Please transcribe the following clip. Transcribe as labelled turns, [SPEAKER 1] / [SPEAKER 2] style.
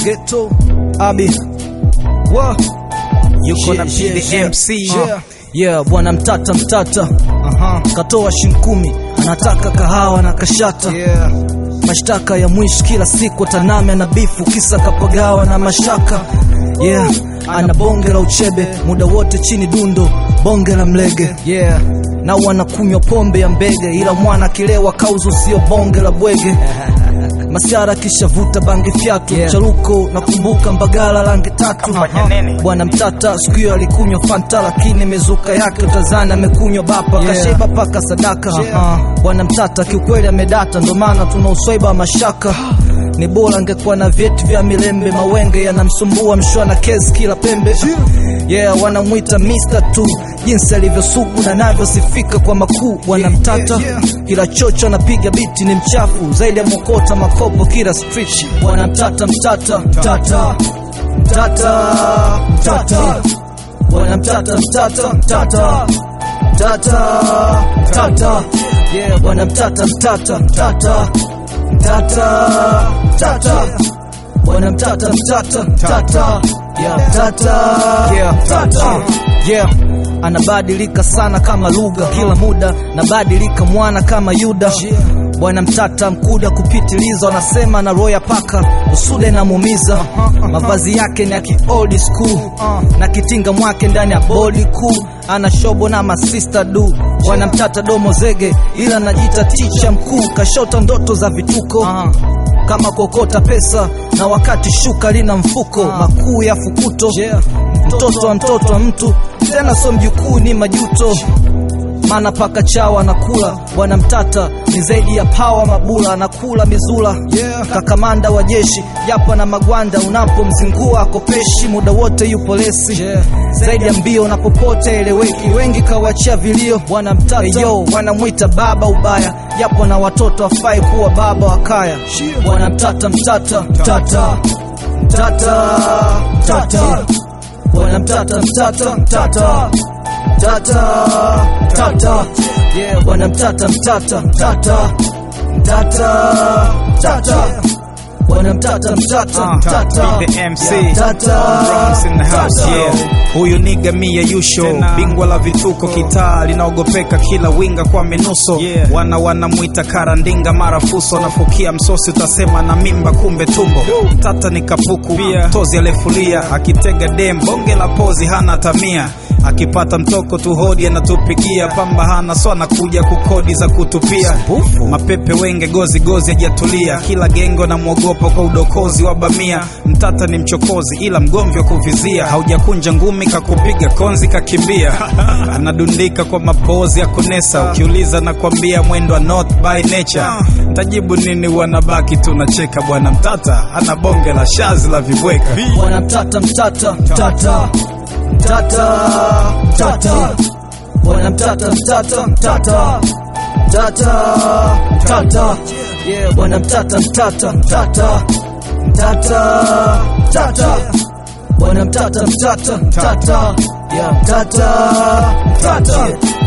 [SPEAKER 1] Ghetto Abi Wa
[SPEAKER 2] yuko na
[SPEAKER 1] Yeah, yeah, yeah.
[SPEAKER 2] PDMC
[SPEAKER 1] Yeah. Yeah, bwana mtata mtata Aha. katoa shinkumi anataka kahawa na kashata
[SPEAKER 2] yeah.
[SPEAKER 1] mashtaka ya mwishi kila siku taname na bifu kisa kapagawa na mashaka yeah ana bonge la uchebe muda wote chini dundo bonge la mlege yeah na wanakunywa pombe ya mbege ila mwana akilewa kauzu sio bonge la bwege masiara kishavuta bangi fyatu
[SPEAKER 2] Yeah.
[SPEAKER 1] charuko nakumbuka mbagala rangi tatu
[SPEAKER 2] Kafanya nini?
[SPEAKER 1] bwana mtata siku hiyo alikunywa fanta lakini mezuka yake utazani amekunywa bapa
[SPEAKER 2] Yeah.
[SPEAKER 1] kasheba paka sadaka
[SPEAKER 2] Yeah.
[SPEAKER 1] Aha. bwana mtata kiukweli amedata ndo maana tuna uswaiba wa mashaka ni bora angekuwa na vyeti vya milembe mawenge yanamsumbua mshwana kesi kila pembe yeah wanamwita Mr. tu jinsi alivyosugu na navyosifika kwa makuu bwana mtata kila chocho anapiga biti ni mchafu zaidi ya mokota makopo kila street bwana mtata mtata mtata mtata mtata bwana mtata mtata mtata mtata mtata yeah bwana mtata mtata mtata mtata mtata bwana mtata mtata mtata yeah mtata yeah mtata yeah anabadilika sana kama lugha kila muda nabadilika mwana kama yuda bwana mtata mkuda kupitiliza wanasema na roya paka usude namuumiza mavazi yake ni ya ki old school na kitinga mwake ndani ya bodi kuu ana shobo na masista du bwana mtata domo zege ila najita ticha mkuu kashota ndoto za vituko kama kuokota pesa na wakati shuka lina mfuko makuu ya fukuto mtoto wa mtoto wa mtu tena so mjukuu ni majuto maana paka chawa anakula bwana mtata ni zaidi ya pawa mabula anakula mizula yeah. kakamanda wa jeshi japo na magwanda unapomzingua akopeshi muda wote yupo lesi yeah. zaidi ya mbio na popote eleweki wengi kawachia vilio bwana mtata yo wanamwita baba ubaya japo na watoto afai kuwa baba wa kaya bwana mtata mtata mtata mtata mtata bwana mtata mtata mtata mtata mtata yeah bwana mtata mtata mtata mtata mtata bwana mtata mtata mtata
[SPEAKER 2] PDMC.
[SPEAKER 1] Yeah, mtata
[SPEAKER 2] Bronx in the house,
[SPEAKER 1] mtata.
[SPEAKER 2] yeah. Huyu niga mia yusho bingwa la vituko kitaa linaogopeka kila winga kwa minuso
[SPEAKER 3] Yeah.
[SPEAKER 2] wana wanamwita karandinga mara fuso nafukia msosi utasema na mimba kumbe tumbo tata ni kapuku
[SPEAKER 3] Pia.
[SPEAKER 2] tozi alefulia akitega dem bonge la pozi hana tamia akipata mtoko tu hodi anatupigia pamba hana so anakuja kukodi za kutupia mapepe wenge gozi gozi ajatulia kila gengo na mwogopa kwa udokozi wa bamia mtata ni mchokozi ila mgomvi wa kuvizia haujakunja ngumi kakupiga konzi kakimbia anadundika kwa mapozi ya kunesa ukiuliza na kwambia mwendo wa not by nature ntajibu nini wanabaki tunacheka bwana mtata ana bonge la shazi la vibweka
[SPEAKER 1] bwana mtata mtata mtata mtata mtata bwana mtata mtata mtata mtata mtata yeah bwana mtata mtata mtata mtata mtata bwana mtata mtata mtata yeah mtata mtata